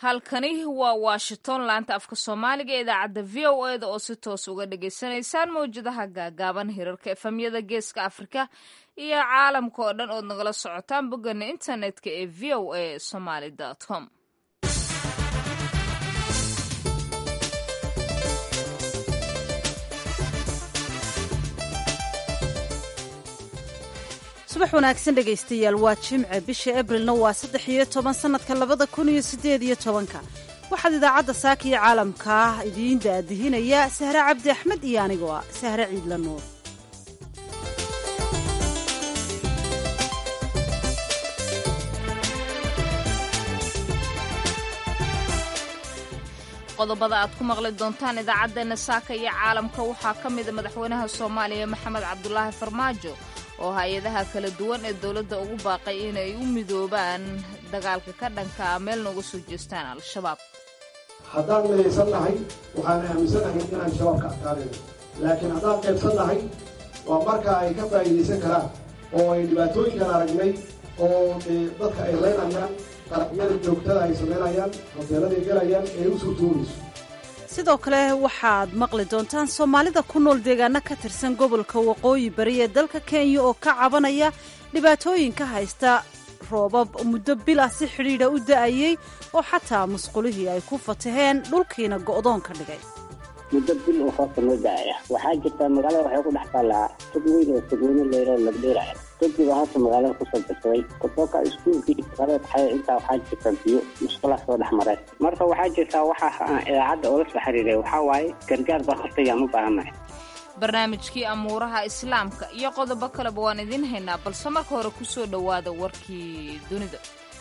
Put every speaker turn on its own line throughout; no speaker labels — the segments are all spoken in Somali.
halkani waa washington laanta afka soomaaliga ee idaacadda v o eda oo si toos uga dhagaysanaysaan mawjadaha gaagaaban hirarka efamyada geeska afrika iyo caalamka oo dhan ood nagala socotaan boggana internetka ee v o a somaly com
subax wanaagsan dhegaystayaal waa jimce bisha abrilna waa saddex iyo toban sannadka labada kun iyo siddeed iyo tobanka waxaad idaacadda saaka iyo caalamka idiin daadihinaya sahre cabdi axmed iyo anigoo ah sahre ciidla nuur
qodobada aad ku maqli doontaan idaacaddeenna saaka iyo caalamka waxaa ka mida madaxweynaha soomaaliya maxamed cabdulaahi farmaajo oo hay-adaha kala duwan ee dowladda ugu baaqay inay u midoobaan dagaalka ka dhanka ah meelna uga soo jeestaan al-shabaab
haddaan midaysan nahay waxaan aaminsanahay inaan shabaab ka adkaanayno laakiin haddaan qaybsan nahay waa marka ay ka faa'iidaysan karaan oo ay dhibaatooyinkan aragnay oo dadka ay leynayaan qaraxyada joogtada ay samaynayaan hoteeladay gelayaan ee u suurtoobayso
sidoo kale waxaad maqli doontaan soomaalida ku nool deegaano ka tirsan gobolka waqooyi bari ee dalka kenya oo ka cabanaya dhibaatooyin ka haysta roobab muddo bil ah si xidhiidha u da'ayey oo xataa musqulihii ay ku fataheen dhulkiina go'doon ka dhigay
muddo bil oo hoobka noo daaya waxaa jirtaa magaalada waxay ku dhex taallaa tog weyn oo togweyne leero lagdheeraya togiba hadda magaalada kusoo darsaday kutooka iskuulkii qareed xaya intaa waxaa jirta biyo musqulaha soo dhex mareen marka waxaa jirtaa waxaa aan idaacadda oola soo xiriiray waxaa waaye gargaar baa hortayaan u baahannahay
barnaamijkii amuuraha islaamka iyo qodobo kaleba waan idiin haynaa balse marka hore ku soo dhowaada warkii dunida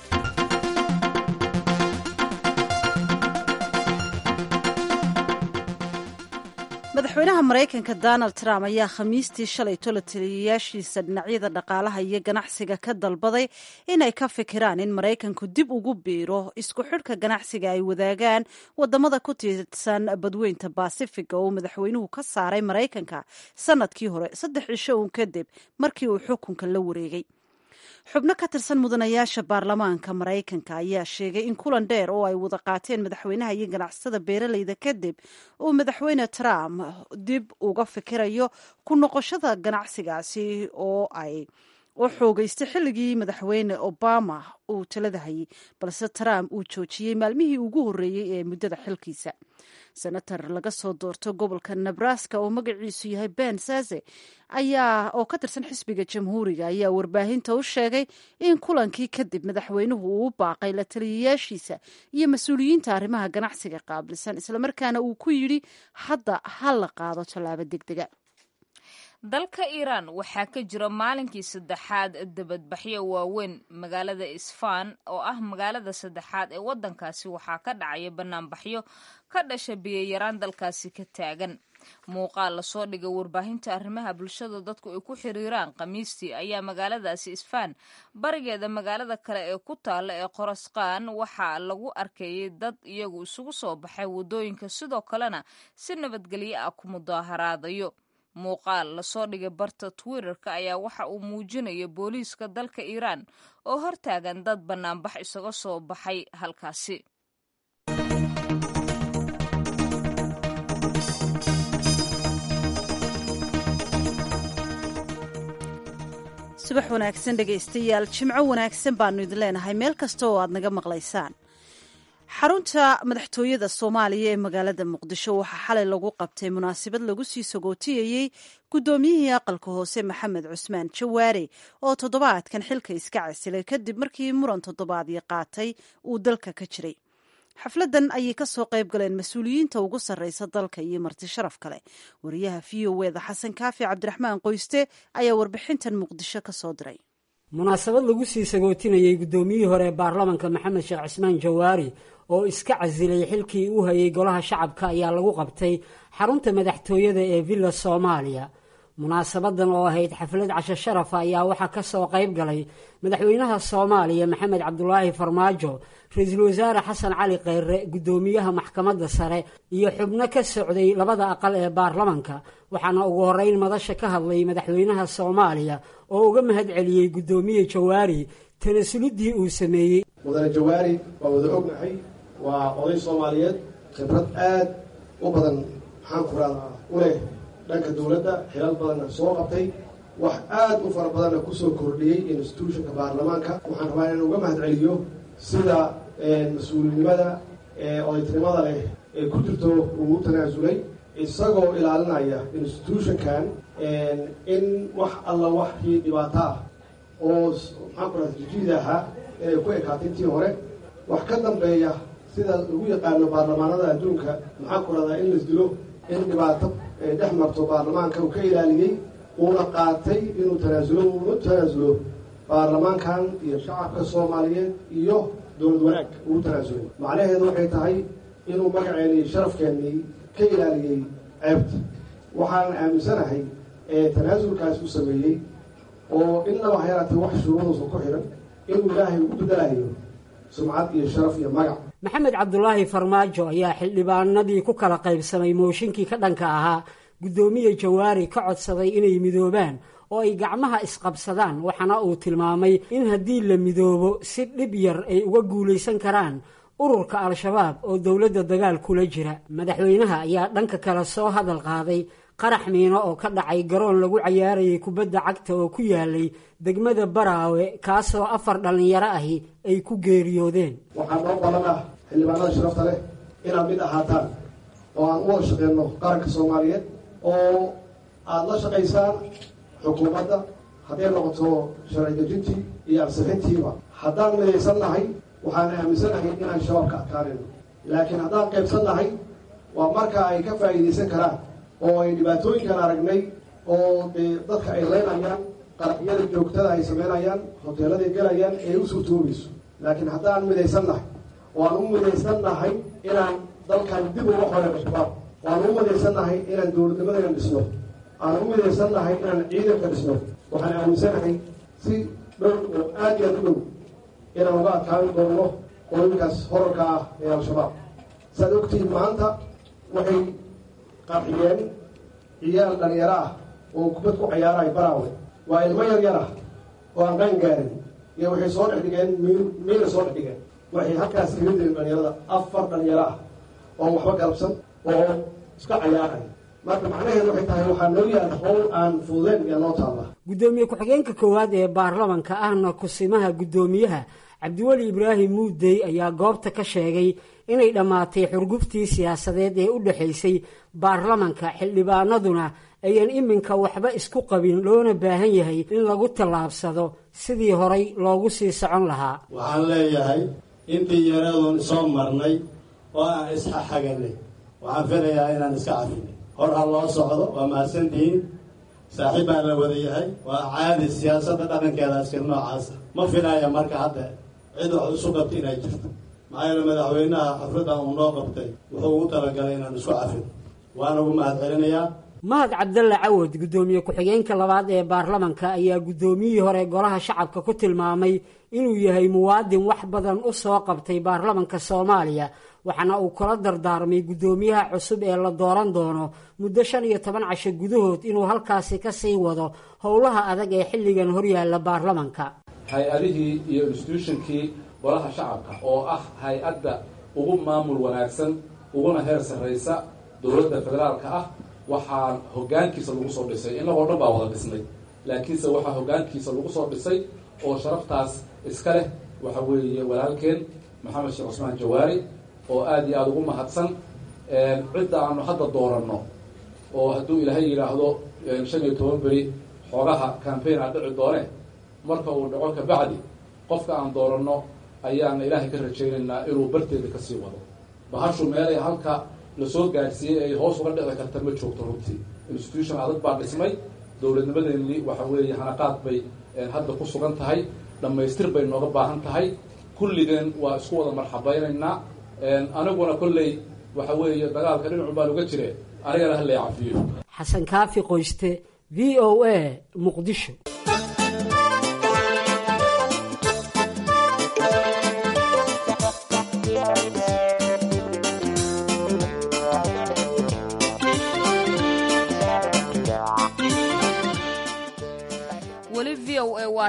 madaxweynaha maraykanka donald trump ayaa khamiistii shalay tolo taliyayaashiisa dhinacyada dhaqaalaha iyo ganacsiga ka dalbaday inay ka fikiraan in maraykanku dib ugu biiro isku xidhka ganacsiga ay wadaagaan wadamada ku tiirsan badweynta baasifiga oo madaxweynuhu ka saaray maraykanka sanadkii hore saddex cisho uun kadib markii uu xukunka la wareegay xubno ka tirsan mudanayaasha baarlamaanka maraykanka ayaa sheegay in kulan dheer oo ay wada qaateen madaxweynaha iyo ganacsatada beeraleyda kadib uu madaxweyne trump dib uga fikirayo ku noqoshada ganacsigaasi oo ay oo xoogeystay xilligii madaxweyne obama uu talada hayay balse trump uu joojiyey maalmihii ugu horreeyey ee muddada xilkiisa senator laga soo doorto gobolka nebraska oo magaciisu yahay ben saze ayaa oo ka tirsan xisbiga jamhuuriga ayaa warbaahinta u sheegay in kulankii kadib madaxweynuhu uu u baaqay la taliyayaashiisa iyo mas-uuliyiinta arrimaha ganacsiga qaabilsan islamarkaana uu ku yidhi hadda ha la qaado tallaabo degdega
dalka iiraan waxaa ka jira maalinkii saddexaad debadbaxyo waaweyn magaalada isfaan oo ah magaalada saddexaad ee waddankaasi waxaa ka dhacaya banaanbaxyo ka dhasha biyayaraan dalkaasi ka taagan muuqaal lasoo dhigay warbaahinta arrimaha bulshada dadku ay ku xiriiraan khamiistii ayaa magaaladaasi isfaan barigeeda magaalada kale ee ku taalla ee qorasqaan waxaa lagu arkayay dad iyagu isugu soo baxay waddooyinka sidoo kalena si nabadgelyo ah ku mudaaharaadayo muuqaal lasoo dhigay barta twitterka ayaa waxa uu muujinaya booliiska dalka iiraan oo hortaagan dad bannaanbax isaga soo baxay halkaasi
subax wanaagsan dhegaystayaal jimco wanaagsan baanu idin leenahay meel kasta oo aad naga maqlaysaan xarunta madaxtooyada soomaaliya ee magaalada muqdisho waxaa xalay lagu qabtay munaasabad lagu sii sagootiyayey guddoomiyihii aqalka hoose maxamed cusmaan jawaare oo toddobaadkan xilka iska casilay kadib markii muran toddobaadii qaatay uu dalka ka jiray xafladan ayay ka soo qayb galeen mas-uuliyiinta ugu sarreysa dalka iyo marti sharaf kale wariyaha v o eda xasan kaafi cabdiraxmaan qoyste ayaa warbixintan muqdisho ka soo diray
munaasabad lagu sii sagootinayey guddoomiyihii hore ee baarlamanka maxamed sheekh cismaan jawaari oo iska casilay xilkii u hayay golaha shacabka ayaa lagu qabtay xarunta madaxtooyada ee villa soomaaliya munaasabadan oo ahayd xaflad casho sharafa ayaa waxaa ka soo qayb galay madaxweynaha soomaaliya maxamed cabdulaahi farmaajo ra-iisul wasaare xasan cali kheyre guddoomiyaha maxkamadda sare iyo xubno ka socday labada aqal ee baarlamanka waxaana ugu horreyn madasha ka hadlay madaxweynaha soomaaliya oo uga mahad celiyey guddoomiye jawaari tanasulidii uu sameeyey
mudane jawaari waa wada ognahay waa oday soomaaliyeed khibrad aad u badan maxaan ku radaa u leh dhanka dowladda xilal badanna soo qabtay wax aad u fara badanna kusoo kordhiyey institutionka baarlamaanka waxaan rabaa inaan uga mahad celiyo sida mas-uulinimada odaytinimada leh ee ku jirto uu u tanaasulay isagoo ilaalinaya institutionkan in wax alla waxkii dhibaato ah oo maxaan ku radaa jijiid ahaa inay ku ekaatay intii hore wax ka dambeeya sida lagu yaqaano baarlamaanada adduunka maxaan ku radaa in las dilo in dhibaato dhex marto baarlamaanka uu ka ilaaliyey uuna qaatay inuu tanaasulo uuna tanaasulo baarlamaankan iyo shacabka soomaaliyeed iyo dowlad wanaag uu tanaasulay macnaheedu waxay tahay inuu magaceeni iyo sharafkeennii ka ilaaliyey ceebta waxaan aaminsanahay ee tanaasulkaas u sameeyey oo innaba ha yaraatee wax shuruuduusan ku xihan inuu ilaahay ugu bedelayo sumcad iyo sharaf iyo magac
maxamed cabdulaahi farmaajo ayaa xildhibaanadii ku kala qaybsamay mooshinkii ka dhanka ahaa guddoomiye jawaari ka codsaday inay midoobaan oo ay gacmaha isqabsadaan waxaana uu tilmaamay in haddii la midoobo si dhib yar ay uga guulaysan karaan ururka al-shabaab oo dowladda dagaal kula jira madaxweynaha ayaa dhanka kale soo hadal qaaday qarax miino oo ka dhacay garoon lagu cayaarayay kubadda cagta oo ku yaalay degmada baraawe kaasoo afar dhallinyaro ahi ay ku geeriyoodeen
waxaa noo balan ah xildhibaanada sharafta leh inaad mid ahaataan oo aan u wada shaqeyno qaranka soomaaliyeed oo aada la shaqaysaan xukuumadda hadday noqoto sharci dejintii iyo ansixintiiba haddaan midaysan nahay waxaan aaminsanahay inaan shabaabka adkaanayno laakiin haddaan qaybsan nahay waa marka ay ka faa'iidaysan karaan oo ay dhibaatooyinkan aragnay oo dee dadka ay leynayaan qaraxyada joogtada ay samaynayaan hoteeladay gelayaan ee u suurtoobayso laakiin haddaan midaysan nahay oo aan u midaysan nahay inaan dalkan dib uga xoreeno shabaab oo aan u midaysan nahay inaan dowladnimadayna dhisno aan u midaysan nahay inaan ciidanka dhisno waxaan aaminsanahay si dhow oo aad iyo aad u dhow inaan uga adkaan doono qooyinkaas horarka ah ee al-shabaab saaad ogtihiin maanta waxay qarxiyeen ciyaal dhalinyaro ah oo kubad ku cayaarayo baraawe waa ilmo yar yar ah oo aan qaan gaarin iyo waxay soo dhex dhigeen miil miila soo dhex dhigeen waxay halkaas kaga dileen dhalinyarada afar dhalinyaro ah oon waxba galabsan oo iska cayaaraya marka macnaheedu waxay tahay waxaa noo yaala howl aan fududeyn iyo noo taalla
guddoomiye ku-xigeenka koowaad ee baarlamanka ahna kusimaha guddoomiyaha cabdiweli ibraahim muudey ayaa goobta ka sheegay inay dhammaatay xurguftii siyaasadeed ee u dhexaysay baarlamanka xildhibaanaduna ayaan iminka waxba isku qabin loona baahan yahay in lagu tallaabsado sidii horay loogu sii socon lahaa
waxaan leeyahay intii yaradoon soo marnay oo aan isxaxaganay waxaan filayaa inaan iska cafinay hor ha loo socdo waa mahadsantihiin saaxiib baan la wada yahay waa caadi siyaasadda dhaqankeeda askar noocaasa ma filaya marka hadda cid wax isu qabta inay jirto maxaa yeele madaxweynaha xafladdan uu noo qabtay wuxuu ugu talagalay inaan isku cafin waana ugu mahad celinayaa
mahad cabdalle cawad guddoomiye ku-xigeenka labaad ee baarlamanka ayaa guddoomiyihii hore golaha shacabka ku tilmaamay inuu yahay muwaadin wax badan u soo qabtay baarlamanka soomaaliya waxaana uu kula dardaarmay guddoomiyaha cusub ee la dooran doono muddo shan iyo toban casho gudahood inuu halkaasi ka sii wado howlaha adag ee xilligan horyaalla baarlamanka
hay-adihii iyo instituutionkii golaha shacabka oo ah hay-adda ugu maamul wanaagsan uguna heer sarraysa dowladda federaalka ah waxaa hoggaankiisa lagu soo dhisay innagoo dhan baa wada dhisnay laakiinse waxaa hoggaankiisa lagu soo dhisay oo sharaftaas iska leh waxa weeye walaalkeen maxamed sheekh cusmaan jawaari oo aada iyo aada ugu mahadsan cidda aanu hadda dooranno oo hadduu ilaahay yidhaahdo shan iyo toban beri xoogaha cambaign aa dhici doone marka uu dhaco kabacdi qofka aan dooranno ayaana ilaahay ka rajaynaynaa inuu barteeda kasii wado bahashu meelay halka lasoo gaadhsiiyey ay hoos uga dhici karta ma joogto runtii institution adag baa dhismay dowladnimadeennii waxa weeye hanaqaad bay hadda ku sugan tahay dhammaystir bay nooga baahan tahay kulligeen waa isku wada marxabaynaynaa aniguna kolley waxa weeye dagaalka dhinacu baan uga jire anigana halay cafiyo
xasan kaafi qoyste v o a muqdisho
weli v o a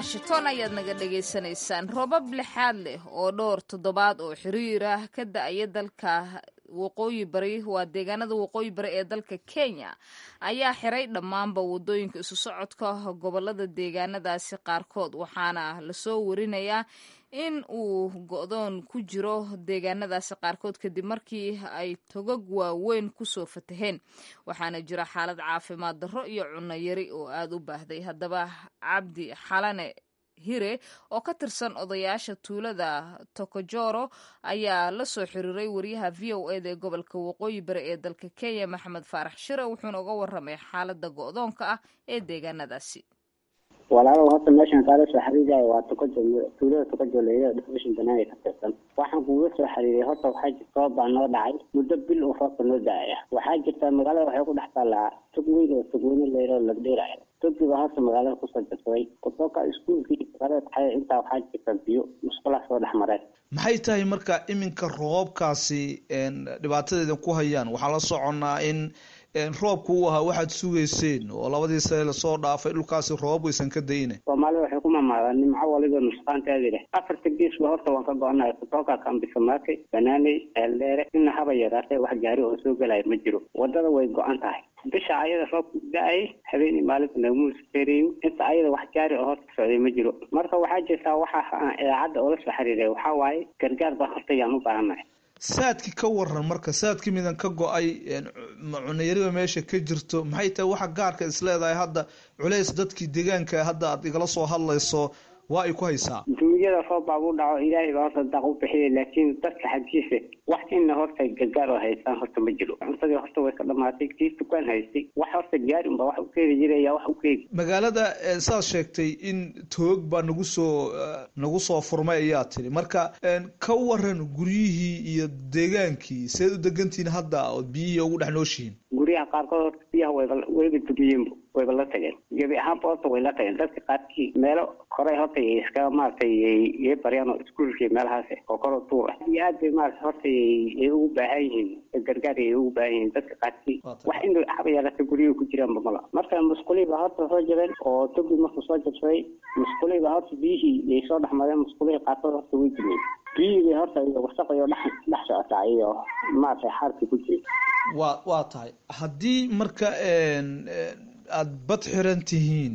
washington ayaad naga dhagaysanaysaan robab lixaad leh oo dhowr toddobaad oo xiriir ah ka da-aya dalka waqooyi bari waa deegaanada waqooyi bari ee dalka kenya ayaa xiray dhammaanba wadooyinka isu socodka gobolada deegaanadaasi qaarkood waxaana lasoo warinayaa in uu go-doon ku jiro deegaanadaasi qaarkood kadib markii ay togag waaweyn kusoo fataheen waxaana jira xaalad caafimaad darro iyo cunno yari oo aada u baahday haddaba cabdi xalane hire oo ka tirsan odayaasha tuulada tokojoro ayaa la soo xiriiray wariyaha v o eda ee gobolka waqooyi bari ee dalka kenya maxamed faarax shire wuxuuna uga waramay xaalada go-doonka ah ee deegaanadaasi
walaalow horta meeshan kaala soo xiriiraya waa tokojo tuulada tokojo leeyada dhifishin banaanay ka tirsan waxaan kuga soo xiriiray horta waxaa jirta roob baa noo dhacay muddo bil uu roobka noo da-aya waxaa jirta magaalada waxay ku dhex taallaa tog weyn oo togweyne leero lagdheeraya togiba horta magaalada kusoo jirsaday kutoka iskuulkii qareed xaya intaa waxaa jirta biyo musqulaha soo dhex mareen
maxay tahay marka iminka roobabkaasi dhibaatadeedan ku hayaan waxaa la soconnaa in roobku uu ahaa waxaad sugayseen oo labadii sane lasoo dhaafay dhulkaasi roobab waysan ka dayina
soomaalida waxay ku mamaadaan nimco waliba nusqaanteedi leh afarta geesba horta waan ka go-anahay kutoka kambisamaake banaaney eeldheere ina haba yaraatee wax gaari oo soo gelaya ma jiro wadada way go-an tahay bisha ayada roobka da-ay habeenii maalinta nagmuusfereeyo inta ayada wax gaari oo horta socday ma jiro marka waxaa jirtaa waxa aan idaacadda oola soo xiriiray waxaa waaye gargaar baa horta yaan u baahannahay
saadki ka waran marka saadki midan ka go-ay cunayariba meesha ka jirto maxay tahay waxa gaarka isleedahay hadda culays dadkii deegaanka hadda aad igala soo hadlayso waa ay ku haysaa
duunyada roob baabu dhaco ilaahay baa horta daaq u bixiya laakiin dadka xaggiisa wax ina horta gargaar oo haystaan horta ma jiro cuntadii horta way ka dhamaatay kii dukaan haystay wax horta gaari unba wax u keeni jiraya wax u keeni
magaalada saad sheegtay in toog baa nagu soo nagu soo furmay ayaa tiri marka ka waran guryihii iyo deegaankii seed u degantihiin hadda ood biyihii ugu dhex nooshihiin
guryaha qaarkood horta biyaha wayba wayba dumiyeenbu wayba la tageen gebi ahaanba horta way la tageen dadka qaarkii meelo koray horta iskaga maaragtay yay baryaan oo iskuulkii meelahaas oo koro tuur ah iyo aad bay maarata horta ay ugu baahan yihiin gargaar ay ugu baahan yihiin dadka qaarkii wax in haba yeelata guryihi ku jiraanba mala marka musqulihii baa horta soo jabeen oo togi markuu soo jabsaday musqulihii baa horta biyihii yay soo dhex mareen musqulihii qaarkood horta way dumeen biyihii bay horta iyo wasaqayo dhex dhex socotaa iyo maaragtay xaarkii ku jira
waa waa tahay haddii marka aada bad xiran tihiin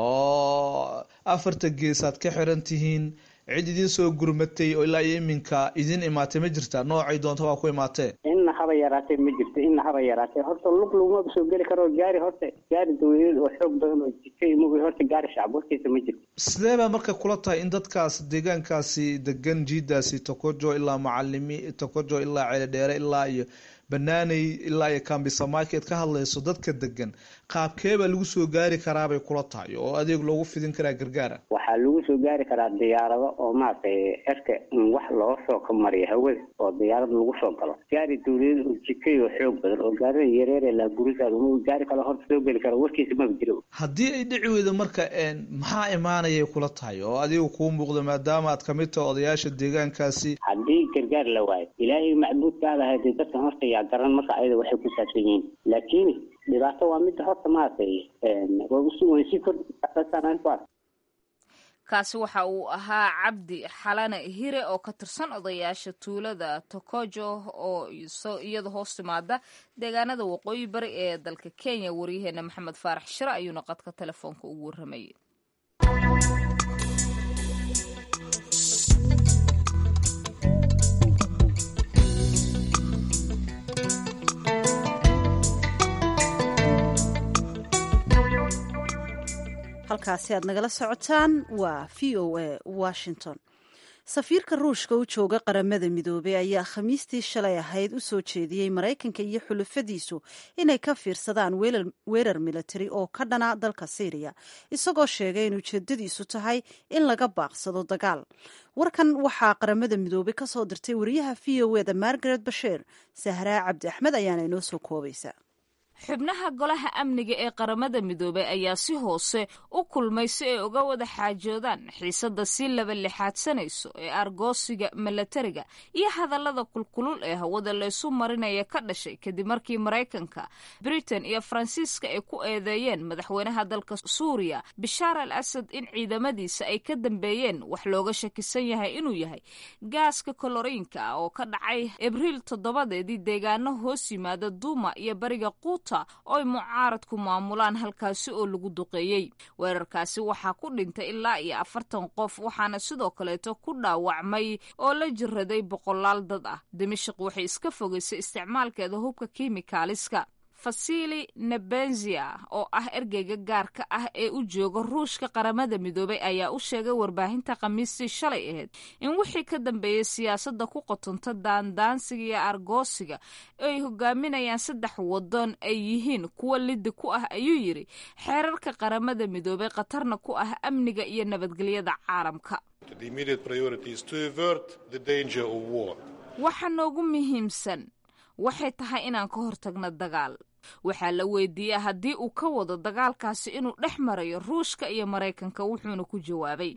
oo afarta gees aad ka xiran tihiin cid idin soo gurmatay oo ilaa iyo iminka idin imaatay ma jirtaa noocay doonta waa ku imaatee
inna haba yaraatee ma jirto inna haba yaraatee horta lug lagumaba soo geli karo gaari horta gaari dawladeed oo xoog badan oo jika imug horta gaari shacab hortiisa ma jirto
sidee baa marka kula tahay in dadkaas deegaankaasi degan jiidaasi tokojo ilaa macalimi tokojo ilaa ceelidheere ilaa iyo banaaney ilaa iyo kambisa market ka hadlayso dadka degan qaabkee baa lagu soo gaari karaabay kula tahay oo adeeg loogu fidin karaa gargaara
waxaa lagu soo gaari karaa diyaarado oo maaragtay erka wax looga soo ka mariyo hawada oo diyaarad lagu soo galo gaari dawladeed oo jikay oo xoog badan oo gaarida yareere laagurisaad uma gaari kale horta soo geli karo warkiisa maba jiro
haddii ay dhici weydo marka maxaa imaanayay kula tahay oo adiga kuu muuqda maadaama aad kamid tahay odayaasha deegaankaasi
haddii gargaar la waayo ilaahay macbuudkaada hadee dadkan horta yaa garan marka ayada waxay ku saabsan yihiin laakiin dhibaato waa midda horta maaragtay way sii kordhi
kaasi waxa uu ahaa cabdi xalane hire oo ka tirsan odayaasha tuulada tokojo oo iyada hoos timaada deegaanada waqooyi bari ee dalka kenya waryaheena maxamed faarax shire ayuuna qadka telefoonka ugu warramayay
halkaasi aad nagala socotaan waa v o a washington safiirka ruushka u jooga qaramada midoobey ayaa khamiistii shalay ahayd u soo jeediyey maraykanka iyo xulafadiisu inay ka fiirsadaan weerar militari oo ka dhana dalka syriya isagoo sheegay in ujeedadiisu tahay in laga baaqsado dagaal warkan waxaa qaramada midoobey ka soo dirtay wariyaha v o eda margaret basheer sahraa cabdi axmed ayaana inoo soo koobaysa
xubnaha golaha amniga ee qaramada midoobay ayaa si hoose u kulmay si ay uga wada xaajoodaan xiisadda si laba lixaadsanayso ee argoosiga milatariga iyo hadallada kulkulul ee hawada laysu marinaya ka dhashay kadib markii maraykanka britain iyo faransiiska ay ku eedeeyeen madaxweynaha dalka suuriya bishaar al asad in ciidamadiisa ay ka dambeeyeen wax looga shakisan yahay inuu yahay gaaska koloriinka ah oo ka dhacay abriil toddobadeedii deegaano hoos yimaada duuma iyo bariga quuta oo ay mucaaradku maamulaan halkaasi oo lagu duqeeyey weerarkaasi waxaa ku dhintay ilaa iyo afartan qof waxaana sidoo kaleeto ku dhaawacmay oo la jiraday boqolaal dad ah dimashik waxay iska fogaysay isticmaalkeeda hubka kimikaaliska fasili nebenzia oo ah ergeyga gaarka ah ee u jooga ruushka qaramada midoobay ayaa u sheegay warbaahinta khamiistii shalay ahayd in wixii ka dambeeyey siyaasadda ku qotonta daandaansiga iyo argoosiga ay hogaaminayaan saddex waddan ay yihiin kuwa liddi ku ah ayuu yidhi xeerarka qaramada midoobay khatarna ku ah amniga iyo nabadgelyada caalamka waxa noogu muhiimsan waxay tahay inaan ka hortagno dagaal waxaa la weydiiyey haddii uu ka wado dagaalkaasi inuu dhex marayo ruushka iyo maraykanka wuxuuna ku jawaabay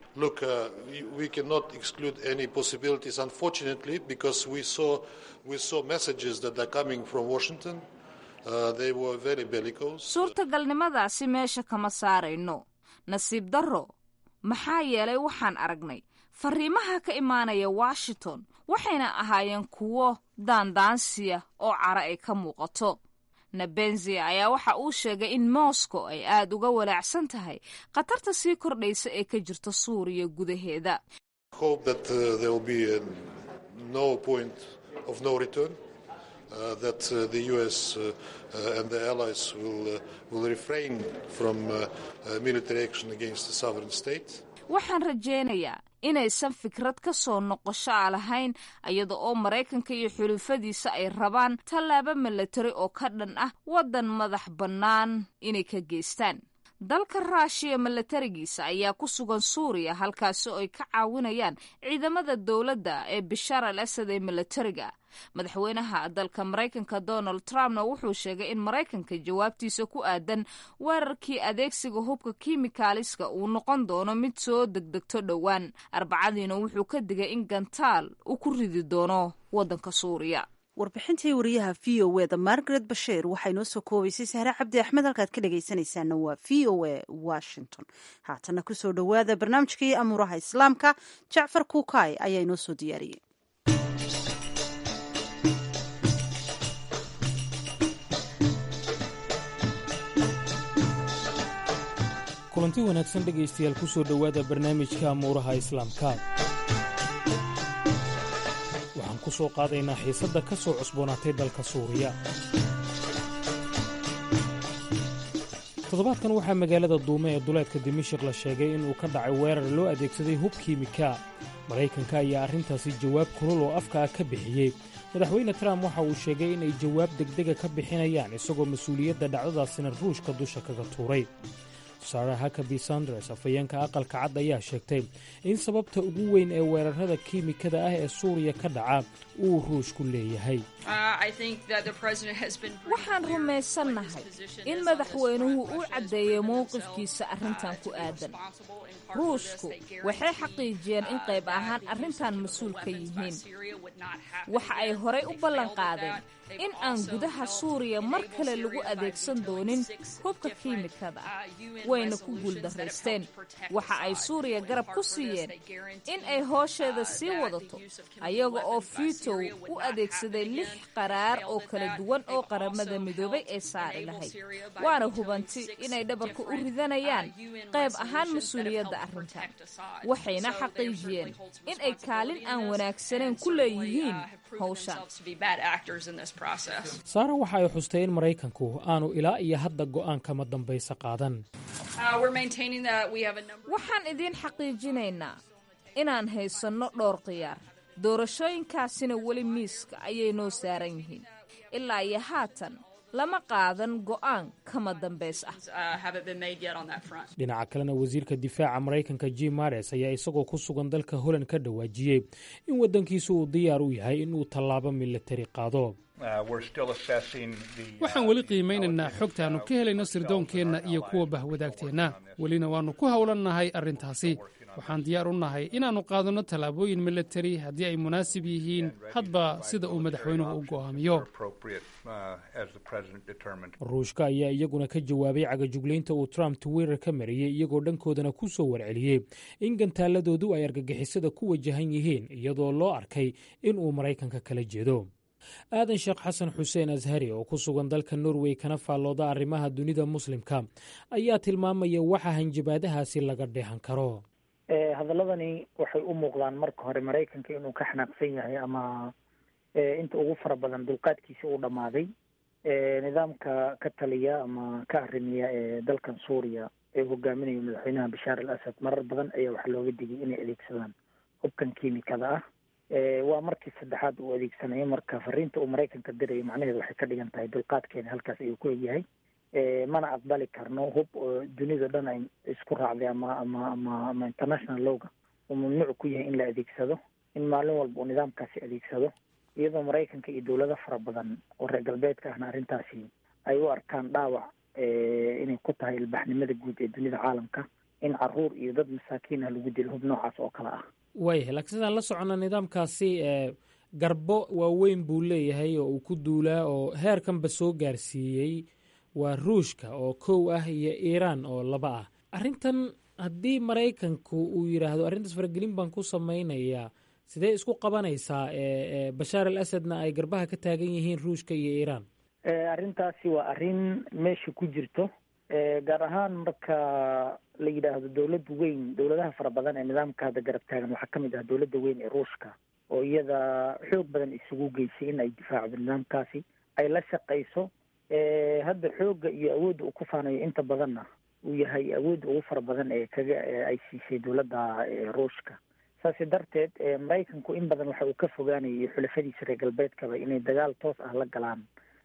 suurtagalnimadaasi meesha kama saarayno nasiib darro maxaa yeelay waxaan aragnay fariimaha ka imaanaya washington waxayna ahaayeen kuwo daandaansiya oo cara ay ka muuqato nebenzia ayaa waxa uu sheegay in moscow ay aada uga walaacsan tahay khatarta sii kordhaysa ee ka jirta suuriya gudaheeda waxaan rajaynayaa inaysan fikrad ka soo noqosho a lahayn iyada oo maraykanka iyo xulufadiisa ay rabaan tallaabo milatari oo ka dhan ah waddan madax bannaan inay ka geystaan dalka raashiya milatarigiisa ayaa ku sugan suuriya halkaasi oo ay ka caawinayaan ciidamada dowladda ee bishaar al asad ee milatariga madaxweynaha dalka maraykanka donald trumpna wuxuu sheegay in maraykanka jawaabtiisa ku aadan weerarkii adeegsiga hubka kimikaaliska uu noqon doono mid soo degdegto dhowaan arbacadiina wuxuu ka digay in gantaal uu ku ridi doono waddanka suuriya
warbixintii wariyaha v o e da margaret basheer waxay noo soo koobaysay sahre cabdi axmed halkaad ka dhegaysanaysaana waa v o e washington haatana kusoo dhowaada barnaamijkii amuuraha islaamka jacfar kuukay ayaa inoo soo diyaariyey
kulanti wanaagsan dhegaystayaal ku soo dhowaada barnaamijka amuuraha islaamka waxaan ku soo qaadaynaa xiisadda ka soo cusboonaatay dalka suuriya toddobaadkan waxaa magaalada duume ee duleedka dimashik la sheegay inuu ka dhacay weerar loo adeegsaday hub kiimika maraykanka ayaa arrintaasi jawaab kulul oo afka ah ka bixiyey madaxweyne trump waxa uu sheegay inay jawaab degdega ka bixinayaan isagoo mas-uuliyadda dhacdadaasina ruushka dusha kaga tuuray sara hakabi sanders afhayeenka aqalka cad ayaa sheegtay in sababta ugu weyn ee weerarada kiimikada ah ee suuriya ka dhaca uu ruushku leeyahay
waxaan rumaysannahay in madaxweynuhu uu caddeeyey mowqifkiisa arrintan ku aadan ruushku waxay xaqiijiyeen in qayb ahaan arrintan mas-uul ka yihiin waxa ay horay u ballan qaadeen in aan gudaha suuriya mar kale lagu adeegsan doonin hubka kiimikada wayna ku guuldaraysteen waxa ay suuriya garab ku siiyeen in ay hoosheeda sii wadato ayaga oo fiitow u adeegsaday lix qaraar oo kala duwan oo qaramada midoobay ee saari lahayd waana hubanti inay dhabarka u ridanayaan qayb ahaan mas-uuliyadda arrintan waxayna xaqiijiyeen in ay kaalin aan wanaagsanayn ku leeyihiin hawshan
saara waxa ay xustay in maraykanku aanu ilaa iyo hadda go'aan kama dambaysa qaadan
waxaan idiin xaqiijinaynaa inaan haysanno dhowr khiyaar doorashooyinkaasina weli miiska ayay noo saaran yihiin ilaa iyo haatan lama qaadan go'aan kama dambays ah
dhinaca kalena wasiirka difaaca maraykanka jim mares ayaa isagoo ku sugan dalka holland ka dhawaajiyey in waddankiisu uu diyaar u yahay inuu tallaabo milatari qaado
waxaan weli qiimaynaynaa xogtaannu ka helayno sirdoonkeenna iyo kuwa bahwadaagteenna welina waannu ku howlannahay arrintaasi waxaan diyaar u nahay inaannu qaadanno tallaabooyin milatari haddii ay munaasib yihiin hadba sida uu madaxweynuhu u go'aamiyo
ruushka ayaa iyaguna ka jawaabay cagajuglaynta uu trump twitter ka mariyey iyagoo dhankoodana ku soo warceliyey in gantaaladoodu ay argagixisada ku wajahan yihiin iyadoo loo arkay in uu maraykanka kala jeedo aadan sheekh xasan xuseen ashari oo ku sugan dalka norway kana faallooda arrimaha dunida muslimka ayaa tilmaamaya waxa hanjabaadahaasi laga dheehan karo
hadaladani waxay u muuqdaan marka hore maraykanka inuu ka xanaaqsan yahay ama inta ugu fara badan dulqaadkiisa uu dhammaaday nidaamka ka taliya ama ka arrimiya ee dalkan suuriya ee hogaaminayo madaxweynaha bashaar al asad marar badan ayaa waxaa looga digay inay adeegsadaan hubkan kiimikada ah waa markii saddexaad uu adeegsanayo marka fariinta uu maraykanka dirayo macnaheedu waxay ka dhigan tahay dulqaadkeena halkaas ayuu ku egyahay mana aqbali karno hub oo dunida dhan ay isku raacday ama ama ama ama international lowga uu mamnuuc ku yahay in la adeegsado in maalin walba uu nidaamkaasi adeegsado iyadoo maraykanka iyo dowlado fara badan oo reer galbeedka ahna arrintaasi ay u arkaan dhaawac inay ku tahay ilbaxnimada guud ee dunida caalamka in caruur iyo dad masaakiin ah lagu dilo hub noocaas oo kale ah
wayahay laakiin sidaan la soconna nidaamkaasi garbo waaweyn buu leeyahay oo uu ku duulaa oo heerkanba soo gaarsiiyey waa ruushka oo kow ah iyo iiraan oo laba ah arrintan haddii maraykanku uu yidhaahdo arrintaas faragelin baan ku samaynayaa sidee isku qabanaysaa bashaar al asadna ay garbaha ka taagan yihiin ruushka iyo iiraan
arrintaasi waa arrin meesha ku jirto gaar ahaan marka la yidhaahdo dowlad weyn dowladaha fara badan ee nidaamka hadda garab taagan waxaa ka mid ah dowladda weyn ee ruushka oo iyada xoog badan isugu geysay in ay difaacdo nidaamkaasi ay la shaqayso hadda xoogga iyo awoodda uu ku faanayo inta badanna uu yahay awoodda ugu fara badan ee kaga ay siisay dowladda ruushka saasi darteed maraykanku in badan waxa uu ka fogaanayay xulafadiisa reer galbeedkaba inay dagaal toos ah la galaan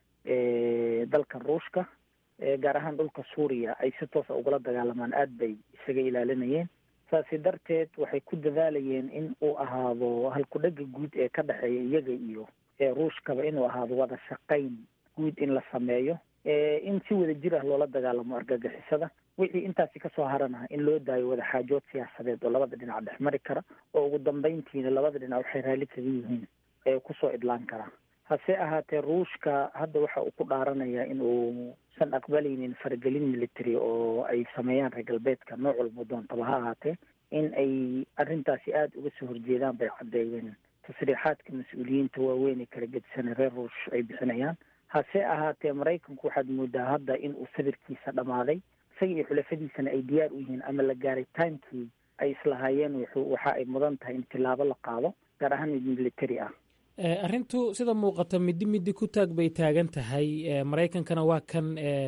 dalkan ruushka gaar ahaan dhulka suuriya ay si toosa ugula dagaalamaan aada bay isaga ilaalinayeen saasi darteed waxay ku dadaalayeen in uu ahaado halku-dhega guud ee ka dhexeeya iyaga iyo ruushkaba inuu ahaado wada shaqayn guud in la sameeyo in si wada jir ah loola dagaalamo argagixisada wixii intaasi kasoo harana in loo daayo wada xaajood siyaasadeed oo labada dhinac dhex mari kara oo ugu dambeyntiina labada dhinac waxay raalli kaga yihiin ee kusoo idlaan kara hase ahaatee ruushka hadda waxa uu ku dhaaranayaa in uusan aqbalaynin faragelin military oo ay sameeyaan reer galbeedka nooc walba doontaba ha ahaatee in ay arrintaasi aada uga soo horjeedaan bay caddeeyeen tasriixaadka mas-uuliyiinta waaweyn ee kala gedisanay reer ruush ay bixinayaan hase ahaatee maraykanku waxaad moodaa hadda in uu sabirkiisa dhammaaday isaga iyo xulafadiisana ay diyaar u yihiin ama la gaaray timekii ay islahaayeen wuxuu waxa ay mudan tahay in tilaabo la qaado gaar ahaan mid military ah
arrintu sida muuqata middi middi ku taag bay taagan tahay maraykankana waa kan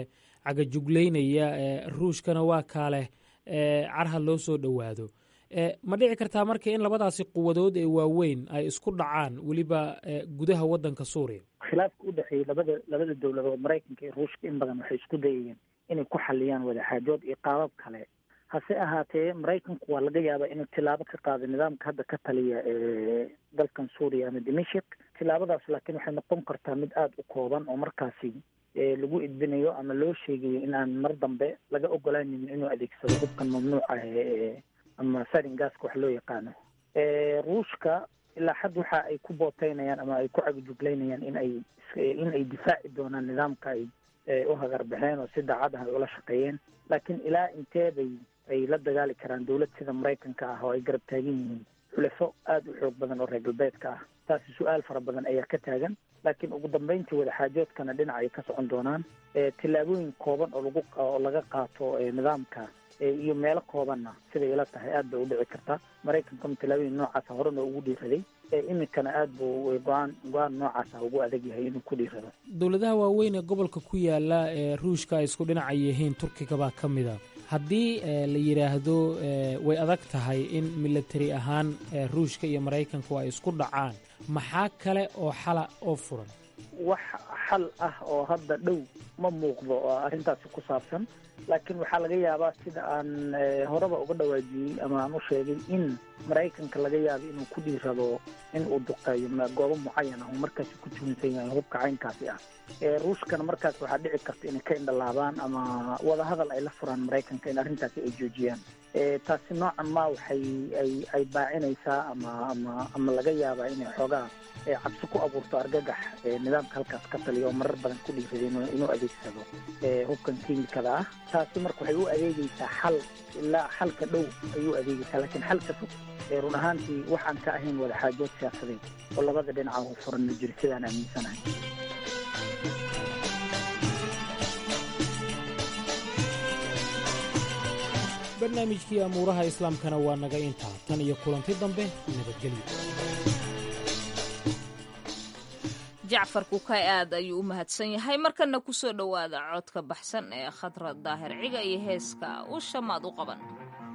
cagajuglaynaya ruushkana waa kaaleh carha loo soo dhowaado ma dhici kartaa marka in labadaasi quwadood ee waaweyn ay isku dhacaan weliba gudaha waddanka suuriya
khilaafka u dhexeeyey labada labada dowladood maraykanka iyo ruushka in badan waxay isku dayayeen inay ku xaliyaan wadaxaajood iyo qaabab kale hase ahaatee maraykanku waa laga yaabaa inuu tilaabo ka qaado nidaamka hadda ka taliya ee dalkan suuriya ama dimashik tilaabadaas laakiin waxay noqon kartaa mid aada u kooban oo markaasi lagu idbinayo ama loo sheegayo in aan mar dambe laga ogolaanaynin inuu adeegsado hubkan mamnuuc ah ee ama sarin gaska wax loo yaqaano ruushka ilaa xad waxa ay ku booteynayaan ama ay ku cagajuglaynayaan in ay in ay difaaci doonaan nidaamka ay u hagarbaxeen oo si daacad ah ay ula shaqeeyeen laakiin ilaa intee bay ay la dagaali karaan dowlad sida maraykanka ah oo ay garab taagan yihiin xulafo aada u xoog badan oo reer galbeedka ah taasi su-aal fara badan ayaa ka taagan laakiin ugu dambeyntii wadaxaajoodkana dhinac ay ka socon doonaan tillaabooyin kooban oo lagu oo laga qaato nidaamka iyo meelo koobanna siday ila tahay aad bay u dhici kartaa maraykankuna tillaabooyin noocaasa horena ugu dhiiraday iminkana aad buu go-aan go-aan noocaasa ugu adag yahay inuu ku dhiirado
dowladaha waaweyn ee gobolka ku yaala ee ruushka ay isku dhinaca yihiin turkiga baa ka mid a haddii la yidhaahdo way adag tahay in military ahaan ruushka iyo maraykanku ay isku dhacaan maxaa kale oo xala oo furan
wax xal ah oo hadda dhow ma muuqdo oo arrintaasi ku saabsan laakiin waxaa laga yaabaa sida aan horeba uga dhawaajiyey ama aan u sheegay in maraykanka laga yaabo inuu ku dhiirado in uu duqeeyo goobo mucayan ah oo markaasi ku tuhunsan yahay hubka caynkaasi ah ruushkana markaas waxaa dhici karta inay ka indhalaabaan ama wadahadal ay la furaan maraykanka in arrintaasi ay joojiyaan taasi noocan ma waxay ay ay baacinaysaa ama ama ama laga yaabaa inay xoogaa cabsi ku abuurto argagax nidaamka halkaas ka taliya oo marar badan ku dhiiraday inuu adeegsado hubkan kiimikada ah taasi marka waxay u adeegeysaa xal ilaa xalka dhow ayuu adeegeysaa laakiin xalka fog run ahaantii waxaan ka ahayn wadaxaajood siyaasadeed oo labada dhinaca u furan ma jiro sidaan aaminsanahay
barnaamijkii amuuraha islaamkana waa naga intaa tan iyo kulanti dambe nabadgelyo
jacfar kukay aad ayuu u mahadsan yahay markana ku soo dhowaada codka baxsan ee khadra daahir ciga iyo heeska usha maad u qaban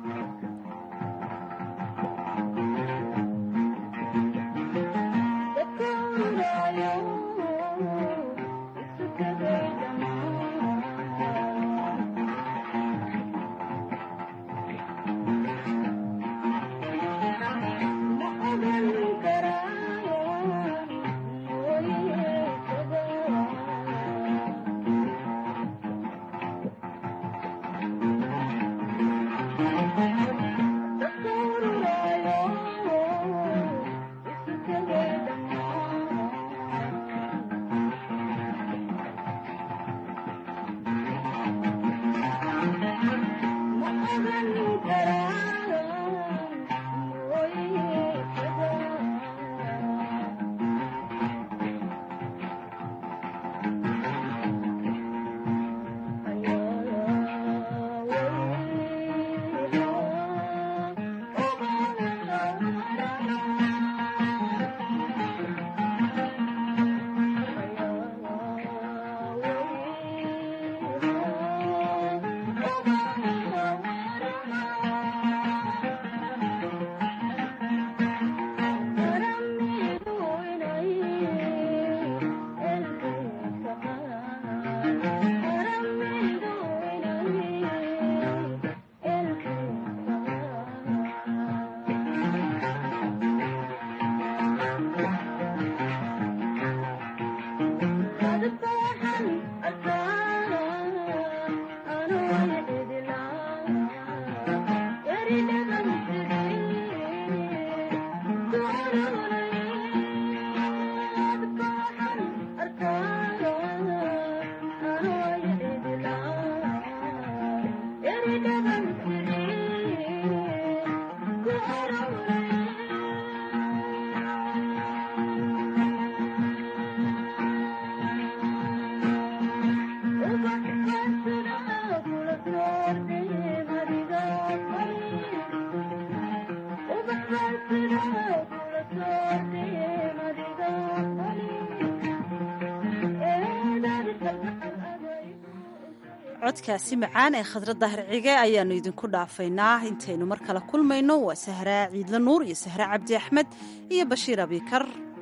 codkaasi macaan ee khadra daahir cige ayaannu idinku dhaafaynaa intaynu mar kale kulmayno waa sahraa ciidla nuur iyo sahraa cabdi axmed iyo bashiir abikar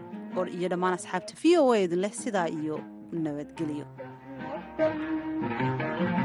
iyo dhammaan asxaabta v o a idin leh sidaa iyo nabadgelyo